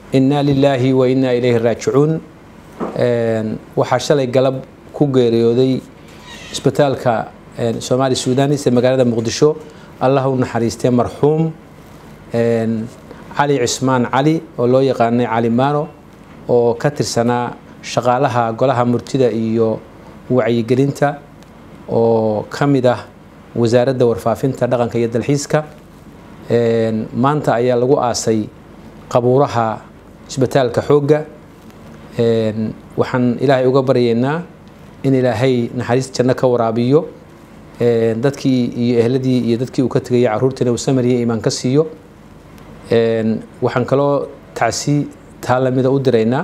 innaa lilaahi wa innaa ilayhi raajicuun waxaa shalay galab ku geeriyooday isbitaalka soomaali sudanis ee magaalada muqdisho allah u naxariistee marxuum cali cismaan cali oo loo yaqaanay cali maano oo ka tirsanaa shaqaalaha golaha murtida iyo wacyigelinta oo ka mid ah wasaaradda warfaafinta dhaqanka iyo dalxiiska maanta ayaa lagu aasay qabuuraha isbitaalka xoogga waxaan ilaahay uga baryaynaa in ilaahay naxariis janno ka waraabiyo dadkii iyo ehladii iyo dadkii uu ka tegaya caruurtiina uu samariya iimaan ka siiyo waxaan kaloo tacsi taa lamida u diraynaa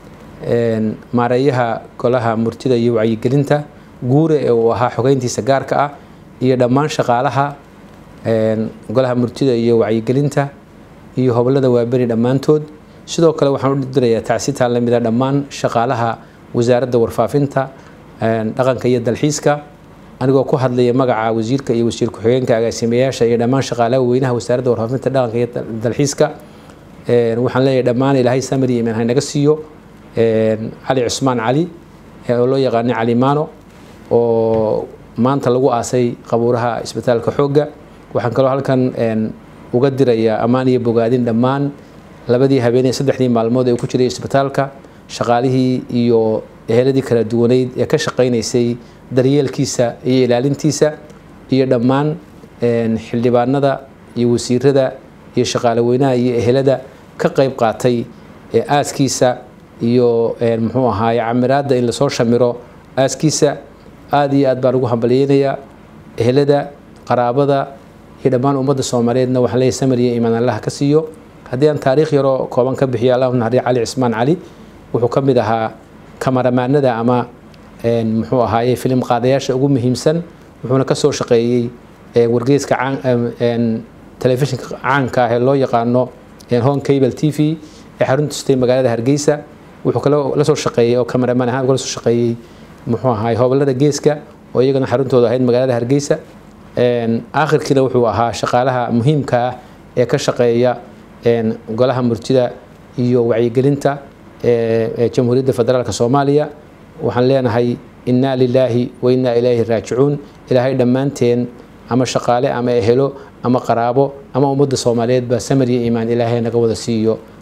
maareeyaha golaha murtida iyo wacyigelinta guure ee uu ahaa xogeyntiisa gaarka ah iyo dhammaan shaqaalaha golaha murtida iyo wacyigelinta iyo hobolada waaberi dhammaantood sidoo kale waxaan u dirayaa tacsi taa lamida dhammaan shaqaalaha wasaaradda warfaafinta dhaqanka iyo dalxiiska anigoo ku hadlaya magaca wasiirka iyo wasiir ku-xigeenka agaasimayaasha iyo dhammaan shaqaalaha weynaha wasaaradda warfaafinta dhaqanka iyo dalxiiska waxaan leeyahay dhammaan ilaahay samari imaan haynaga siiyo cali cusmaan cali oo loo yaqaanay cali maano oo maanta lagu aasay qabuuraha isbitaalka xoogga waxaan kaloo halkan uga dirayaa ammaan iyo bogaadin dhammaan labadii habeenee saddexdii maalmood ee ku jiray isbitaalka shaqaalihii iyo eheladii kala duwaneyd ee ka shaqaynaysay daryeelkiisa iyo ilaalintiisa iyo dhammaan xildhibaanada iyo wasiirada iyo shaqaale weynaha iyo ehelada ka qayb qaatay aaskiisa iyo muxuu ahaaye camiraadda in lasoo shamiro aaskiisa aada iyo aad baan ugu hambalyeynayaa ehelada qaraabada iyo dhammaan ummadda soomaaliyeedna waxaan leeyahay samariya imaan allaha ka siiyo haddii aan taariikh yaroo kooban ka bixiyo allahu naxariya cali cismaan cali wuxuu ka mid ahaa kamaramaanada ama muxuu ahaaye filim qaadayaasha ugu muhiimsan wuxuuna ka soo shaqeeyey wargeyska telefishinka caanka ah ee loo yaqaano home cable t v ee xarunta sutay magaalada hargeysa wuxuu kaloo la soo shaqeeyey oo cameraman ahaan kala soo shaqeeyey muxuu ahaay hobolada geeska oo iyagana xaruntooda ahayd magaalada hargeysa aakhirkiina wuxuu ahaa shaqaalaha muhiimka ah ee ka shaqeeya golaha murtida iyo wacyigelinta ee jamhuuriyadda federaalk soomaaliya waxaan leenahay innaa lilaahi wa innaa ilayhi raajicuun ilaahay dhammaanteen ama shaqaale ama ehelo ama qaraabo ama ummadda soomaaliyeed baa samariya iimaan ilaahay naga wada siiyo